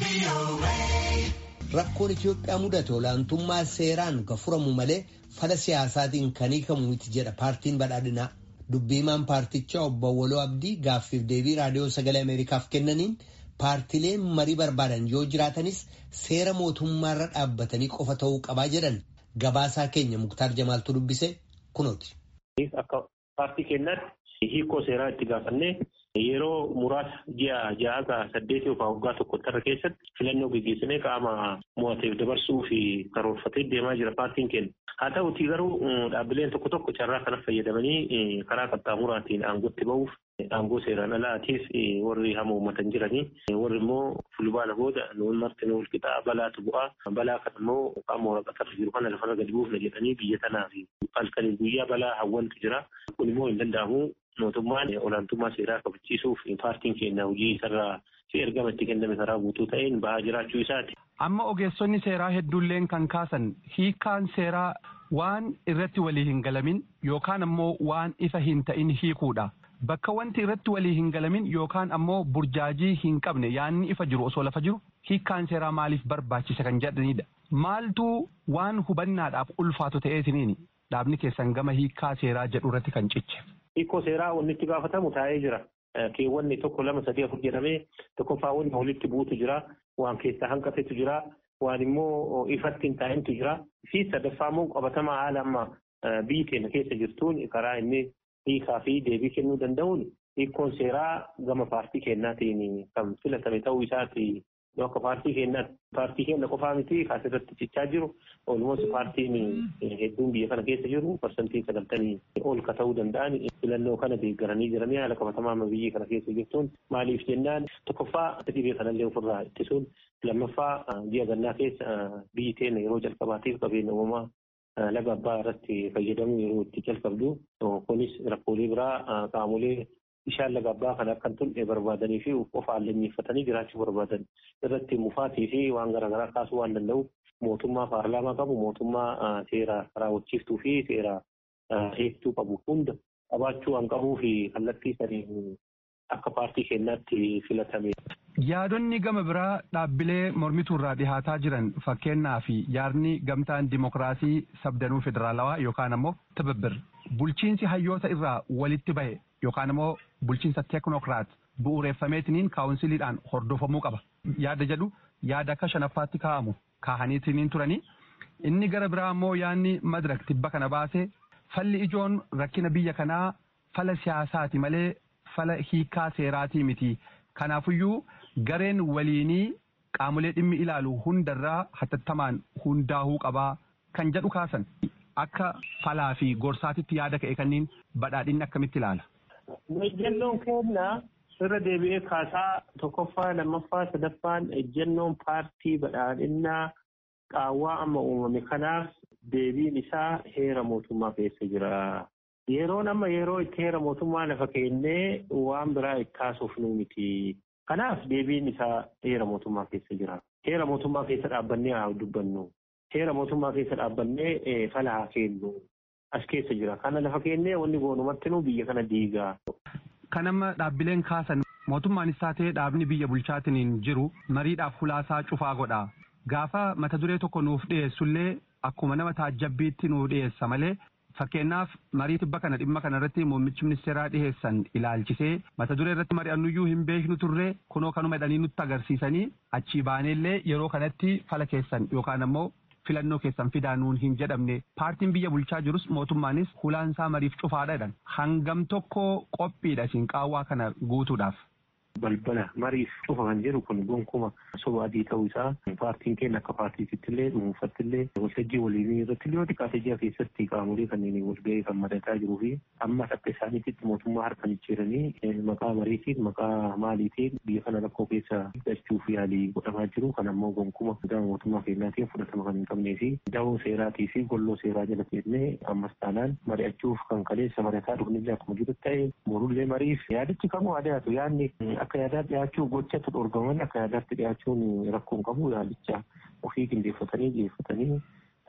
Rakkoon Itoophiyaa mudate olaantummaa seeraan kan furamu malee fala siyaasaatiin kan hiikamu miti jedha paartiin badhaadhinaa. Dubbiimaan paartichaa obbo Waloo Abdii gaaffiif deebii raadiyoo sagalee Ameerikaaf kennaniin paartileen marii barbaadan yoo jiraatanis seera mootummaarra dhaabbatanii qofa ta'uu qabaa jedhan gabaasaa keenya Muktaar Jamaaltu dubbise kunooti. Akka paartii keenyaatti hiikoo seeraa itti gaafannee yeroo muraasa ji'a ja'aga saddeetii yookaan waggaa tokko tarra keessatti filannoo gaggeessinee qaama mo'ateef dabarsuu fi karoorfatee deemaa jira paartiin keenya. Haa ta'utii garuu dhaabbileen tokko tokko carraa kana fayyadamanii karaa qaxxaamuraatiin aangootti ba'uuf aangoo seeraan alaatiif warri hama uummatan jiranii warri immoo fulbaana booda nuun marti nu walqixaa balaatu bu'aa balaa kana immoo qaama waraqatarra jiru kana lafarra gadi buufna jedhanii biyya tanaa fi halkanii guyyaa balaa hawwantu jira kun immoo hin danda'amu mootummaan olaantummaa seeraa kabachiisuuf paartiin keenya hojii isarraa fi ergama itti kenname karaa guutuu ta'een bahaa jiraachuu isaati. Amma ogeessonni seeraa hedduulleen kan kaasan hiikaan seeraa waan irratti walii hin galamin yookaan ammoo waan ifa hin ta'in hiikuudha. Bakka wanti irratti walii hin galamin yookaan ammoo burjaajii hin qabne yaanni ifa jiru osoo lafa jiru hiikkaan seeraa maaliif barbaachisa kan jedhanidha. Maaltu waan hubannaadhaaf ulfaatu ta'eetiniini dhaabni keessan gama hiikkaa seeraa jedhu irratti kan ciche. Hiikoo seeraa wanni itti gaafatamu taa'ee jira. Keewwanni tokko lama sadii afur jedhamee tokkoffaa wanni walitti buutu jira. Waan keessaa hanqatetu jira. Waan immoo ifatti hin taa'intu jira. Fi sadaffaa immoo qabatamaa haala amma biyyi keenya keessa jirtuun karaa inni hiikaa fi deebii kennuu danda'uun hiikkoon seeraa gama paartii keenyaatiin kan filatame ta'uu isaati. Akka paartii keenyaatti paartii keenya qofaa miti kaasirratti cichaa jiru olmoos paartiin hedduun biyya kana keessa jiru parsantii sagaltamii ol ka ta'uu danda'an filannoo kana deeggaranii jiranii haala qabatamaa amma biyyi kana keessa jirtuun maaliif jennaan tokkoffaa dhibee kanallee ofirraa ittisuun lammaffaa ji'a gannaa keessa biyyi keenya yeroo jalqabaatiif qabeenya uumamaa laga abbaa irratti fayyadamuu yeroo itti jalqabdu kunis rakkoolee biraa qaamolee bishaan laga abbaa kana akka hin tulle barbaadanii fi qofaan leenjifatanii jiraachuu barbaadan irratti mufaatii fi waan garaagaraa kaasuu waan danda'u mootummaa paarlaamaa qabu mootummaa seera raawwachiiftuu fi seera eegtuu qabu hunda qabaachuu waan qabuu fi kallattii saniin akka paartii keenyaatti filatame. Yaadonni gama biraa dhaabbilee mormituu irraa dhihaataa jiran fakkeenyaa fi yaadni gamtaan dimokiraasii sabdanuu federaalawaa yookaan ammoo tibibbir bulchiinsi hayyoota irraa walitti bahe yookaan immoo bulchiinsa teeknookiraat bu'uureeffameetiniin kaawunsiliidhaan hordofamuu qaba. Yaada jedhu yaada akka shanaffaatti kaa'amu kaahaniitiniin turanii inni gara biraa immoo yaadni madirak tibba kana baase falli ijoon rakkina biyya kanaa fala siyaasaati malee fala hiikaa seeraatii miti. Kanaafuyyuu gareen waliinii qaamolee dhimmi ilaalu hundarraa hatattamaan hundaa'uu qabaa kan jedhu kaasan akka falaa fi gorsaatitti yaada ka'e kanniin badhaadhinni akkamitti ilaala. Ejjennoon keenya irra deebi'ee kaasaa tokkoffaa lammaffaa sadaffaan ejjennoon paartii badhaadhinnaa qaawwaa amma uumame kanaaf deebiin isaa heera mootummaa keessa jira. Yeroon amma yeroo itti heera mootummaa lafa keennee waan biraa itti kaasuuf nu miti. Kanaaf deebiin isaa heera mootummaa keessa jira. Heera mootummaa keessa dhaabbannee haa dubbannu. Heera mootummaa keessa dhaabbannee fala haa kennu. As keessa jira. Kana lafa keennee wanni goonumatti nu biyya kana diigaa. Kan amma dhaabbileen kaasan mootummaanis taatee dhaabni biyya bulchaatiin jiru mariidhaaf hulaasaa cufaa godha. Gaafa mata duree tokko nuuf dhiyeessullee akkuma nama taajjabbiitti nuuf dhiyeessa malee Fakkeenyaaf marii tibba kana dhimma kana irratti muummichi ministeeraa dhiheessan ilaalchisee mata duree irratti mari'annuyyuu hin beeknu turre kunoo kanuma jedhanii nutti agarsiisanii achii baaneellee yeroo kanatti fala keessan yookaan ammoo filannoo keessan fidaa nuun hin jedhamne paartiin biyya bulchaa jirus mootummaanis hulaansaa mariif cufaadha jedhan hangam tokko qophiidha isin qaawwaa kana guutuudhaaf. balbala mariif cufa kan jedhu kun gonkuuma soba adii ta'uu isaa paartiin keenya akka paartiitti illee dhuunfatti illee waltajjii waliinii irratti illee xiqqaate ji'a keessatti qaamolee kanneen walgahii kan madataa jiruu fi ammas akka isaaniitti mootummaa harka jijjiiranii maqaa mariitiin maqaa maaliitiin biyya kana rakkoo keessa galchuuf yaalii godhamaa jiru kan ammoo gonkuuma gama mootummaa keenyaatiin fudhatama kan hin qabnee fi dawoo seeraatii fi golloo seeraa jala seennee ammas taanaan mari'achuuf kan kaleessa madataa dhufnillee akkuma jiru ta'e morullee mariif yaadichi kamuu adeematu yaadni akka yaadaatti dhiyaachuu gochatu dhorgaman akka yaadaatti dhiyaachuun rakkoon qabu yaadicha ofii qindeeffatanii dhiyeeffatanii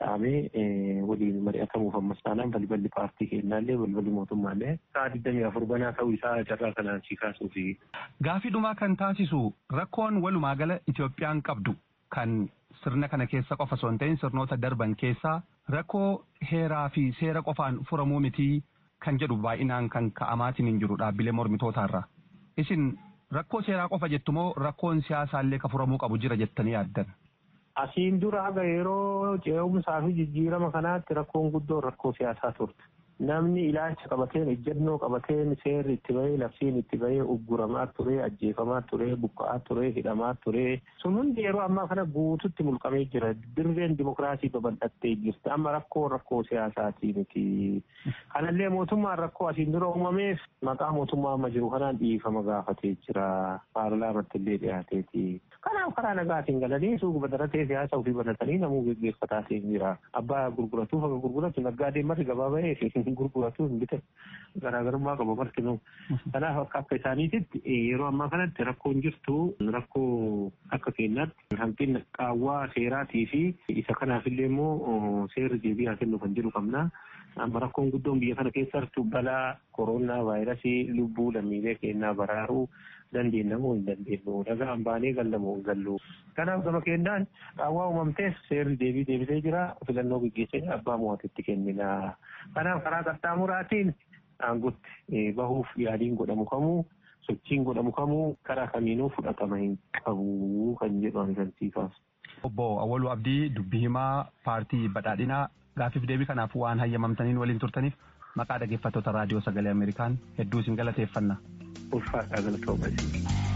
dhahamee waliin mari'atamuuf ammas taanaan balballi paartii kennaallee balballi mootummaallee sa'a digdamii afur banaa ta'uu isaa carraa kanaan si kaasuufi. Gaafii dhumaa kan taasisu rakkoon walumaa gala Itoophiyaan qabdu kan sirna kana keessa qofa osoo hin ta'in sirnoota darban keessaa rakkoo heeraa fi seera qofaan furamuu mitii kan jedhu baay'inaan kan ka'amaatiin hin jiru dhaabbilee mormitootaarra. Isin rakkoo seeraa qofa jettu moo rakkoon siyaasaallee ka furamuu qabu jira jettanii yaaddan? Asiin dura haga yeroo ce'umsaa fi jijjiirama kanaatti rakkoon guddoon rakkoo siyaasaa turte. Namni ilaalcha qabateen ejjennoo qabateen seerri itti bahee labsiin itti bahee ugguramaa ture ajjeefamaa ture buqqa'aa ture hidhamaa ture sun hundi yeroo ammaa kana guututti mulqamee jira dirreen dimokiraasii babal'attee jirti amma rakkoo rakkoo siyaasaatii miti kanallee mootummaan rakkoo asiin dura uumameef maqaa mootummaa amma jiru kanaan dhiifama gaafatee jira paarlaamatti illee dhiyaateeti kanaaf karaa nagaatiin galanii suuqa badaratee siyaasa ofii banatanii namuu geggeeffataatiin jira abbaa gurguratuuf akka gurguratu naggaadeen marri gabaa bahee gurguratu hin bitan garaagarummaa qaba martinuu kanaaf akka akka isaaniititti yeroo ammaa kanatti rakkoon jirtu rakkoo akka keenyaatti hanqina qaawwaa seeraatii fi isa kanaafillee immoo seerri deebi'aa kennu kan jedhu qabna. Amma rakkoon guddoon biyya kana keessattuu balaa koronaa vaayirasii lubbuu lammiilee keenyaa baraaruu dandeenya moo hin dandeenyu dhagaan baanee gallamoo hin gallu. Kanaaf gama keenyaan qaawwaa uumamteef seerri deebii deebisee jira filannoo gaggeessee abbaa mo'atetti kennina. Kanaaf karaa qaxxaamuraatiin aangotti bahuuf yaaliin godhamu kamuu sochiin godhamu kamuu karaa kamiinuu fudhatama hin qabu kan jedhu amansiisaas. Obbo Awwaluu Abdii dubbii himaa paartii badhaadhinaa gaafiif deebii kanaaf waan hayyamamtaniin waliin turtaniif maqaa dhaggeeffattoota raadiyoo sagalee Ameerikaan hedduu isin galateeffanna. Ulfaadhaa galatoomasi.